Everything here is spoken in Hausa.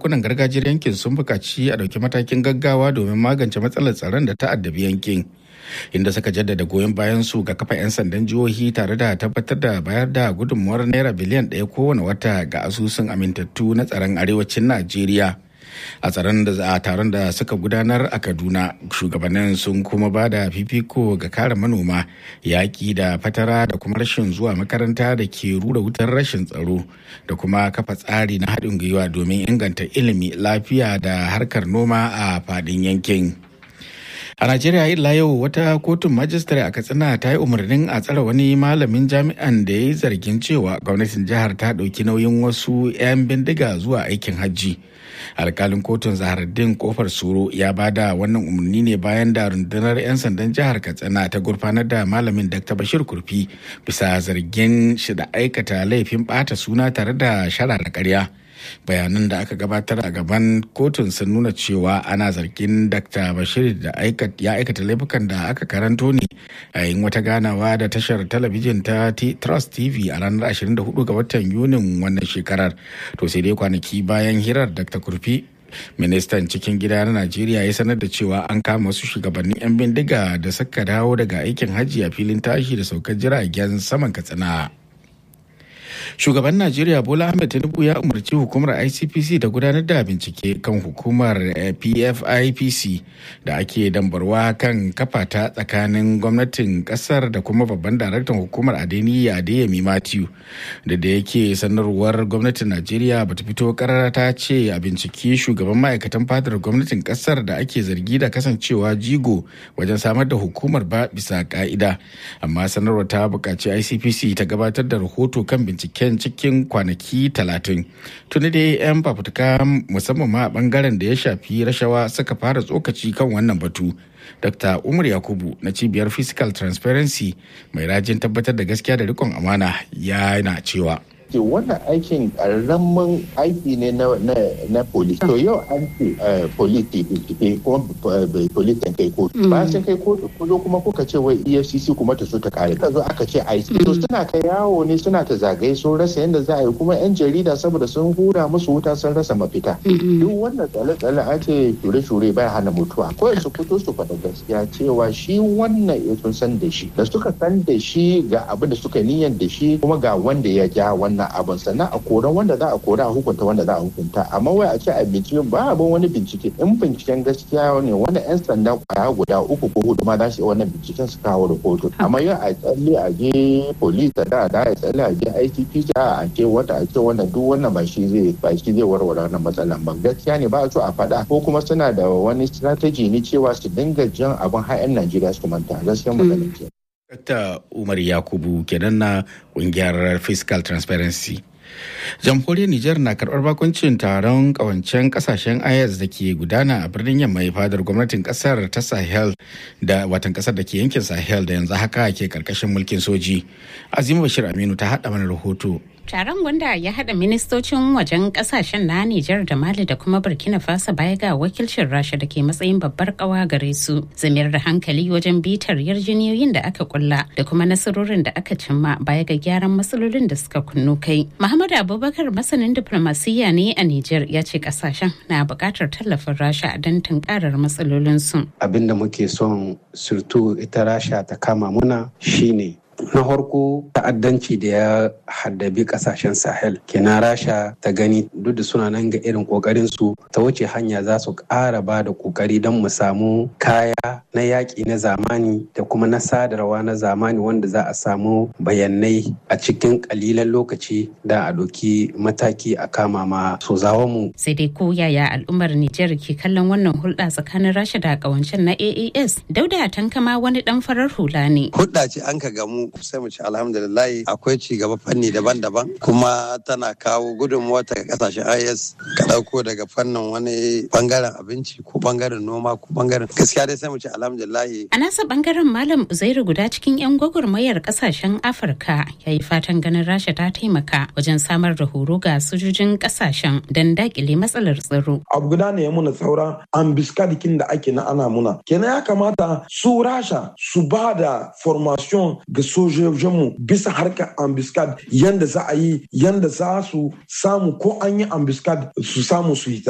sarakunan gargajiyar yankin sun buƙaci a ɗauki matakin gaggawa domin magance matsalar tsaron da ta addabi yankin inda suka jaddada goyon bayan su ga kafa 'yan sandan jihohi tare da tabbatar da bayar da gudunmuwar naira biliyan ɗaya kowane wata ga asusun amintattu na tsaron arewacin najeriya a tsaron da a taron da suka gudanar a kaduna shugabannin sun kuma ba da fifiko ga kare manoma yaƙi da fatara da kuma rashin zuwa makaranta da ke rura wutar rashin tsaro da kuma kafa tsari na haɗin gwiwa domin inganta ilimi lafiya da harkar noma a faɗin yankin. a najeriya illa yau wata kotun majistare a katsina ta yi umarnin a tsare wani malamin jami'an da ya yi zargin cewa gwamnatin jihar ta ɗauki nauyin wasu 'yan bindiga zuwa aikin hajji alkalin kotun zahardin kofar soro ya bada wannan umarni ne bayan da rundunar 'yan sandan jihar katsina ta gurfanar da malamin dr bashir kurfi bisa zargin shi da aikata laifin bata suna tare da shara da karya bayanan da aka gabatar a gaban kotun sun nuna cewa ana zargin dr bashir da ya aikata laifukan da aka karanto ne a yin wata ganawa da tashar talabijin ta trust tv a ranar 24 ga watan yunin wannan shekarar to sai dai kwanaki bayan hirar dr kurfi ministan cikin gida na najeriya ya sanar da cewa an kama wasu shugabannin 'yan bindiga da suka dawo daga aikin hajji a filin tashi da saukar jiragen saman katsina shugaban najeriya bola ahmed tinubu ya umarci hukumar icpc da gudanar da bincike kan hukumar pfipc da ake dambarwa kan kafa ta tsakanin gwamnatin kasar da kuma babban daraktan hukumar adeniyi adeyemi matthew da da yake sanarwar gwamnatin najeriya bata fito karara ta ce a binciki shugaban ma'aikatan fadar gwamnatin kasar da ake zargi da kasancewa jigo wajen samar da hukumar ba bisa ka'ida amma sanarwar ta buƙaci icpc ta gabatar da rahoto kan binciken cikin kwanaki talatin tuni dai 'yan fafutuka musamman ma a bangaren da ya shafi rashawa suka fara tsokaci kan wannan batu dr umar yakubu na cibiyar physical transparency mai rajin tabbatar da gaskiya da rikon amana yana cewa ce wannan aikin karamin aiki ne na na na police to yau an ce police ke bincike kuma police kai kotu ba sun kai kotu kuzo kuma kuka ce wai EFCC kuma ta so ta kare ka zo aka ce IC to suna ta yawo ne suna ta zagaye sun rasa yadda za a yi kuma yan jarida saboda sun hura musu wuta sun rasa mafita duk wannan tsale-tsale an ce shure-shure bai hana mutuwa ko su fito su faɗa gaskiya cewa shi wannan ya sun san da shi da suka san da shi ga abin da suka niyyar da shi kuma ga wanda ya ja wannan wannan abin sannan a koran wanda za a kora a hukunta wanda za a hukunta amma wai a ce a bincike ba abin wani bincike in binciken gaskiya ne wanda yan sanda kwaya guda uku ko hudu ma za su yi wannan binciken su kawo rahoto amma yau a tsalle a je police da da a tsalle a je ICP a ce wata a ce wannan duk wannan ba shi zai ba shi zai warware wannan matsalan ba gaskiya ne ba a so a faɗa ko kuma suna da wani strategy ne cewa su dinga jan abin har 'yan Najeriya su manta gaskiya magana ce. Dr. Umar Yakubu kenan na kungiyar Fiscal Transparency. jamhuriyar Nijar na karɓar bakuncin taron ƙawancen ƙasashen IS da ke gudana a birnin yamma fadar gwamnatin ƙasar ta Sahel da watan ƙasar da ke yankin Sahel da yanzu haka ke ƙarƙashin mulkin soji. Azima Bashir Aminu ta haɗa mana rahoto. Taron wanda ya haɗa ministocin wajen ƙasashen na Nijar da Mali da kuma Burkina Faso baya ga wakilcin Rasha da ke matsayin babbar ƙawa gare su. Zamiyar da hankali wajen bitar yarjiniyoyin da aka kulla da kuma nasarorin da aka cimma baya ga gyaran matsalolin da suka kunnu kai. Muhammad Abubakar masanin diplomasiyya ne a Nijar ya ce ƙasashen na buƙatar tallafin Rasha don tunkarar matsalolinsu. Abin da muke son surtu ita Rasha ta kama muna shine na farko ta'addanci da ya haddabi kasashen sahel kenan rasha ta gani duk da suna nan ga irin kokarin su ta wuce hanya za su ƙara ba da kokari don mu samu kaya na yaƙi na zamani da kuma na sadarwa na zamani wanda za a samu bayanai a cikin ƙalilan lokaci da a ɗauki mataki a kama ma su mu. sai dai ko yaya al'ummar nijar ke kallon wannan hulɗa tsakanin rasha da ƙawancen na aas dauda tankama wani ɗan farar hula ne hulɗa ce an ka gamu sai mu ci alhamdulillah akwai ci gaba fanni daban-daban kuma tana kawo gudunmuwa ta kasashen IS ka dauko daga fannin wani bangaren abinci ko bangaren noma ko bangaren gaskiya dai sai mu ci alhamdulillah a nasa bangaren malam uzairu guda cikin yan gwagwarmayar kasashen afirka ya yi fatan ganin rasha ta taimaka wajen samar da horo ga sojojin kasashen don dakile matsalar tsaro abu guda ne ya muna saura ambiskadikin da ake na ana muna kenan ya kamata su rasha su ba da formation ga sojojinmu bisa harkar ambiskad yanda za a yi yanda za su samu ko an yi ambiskad su samu su hita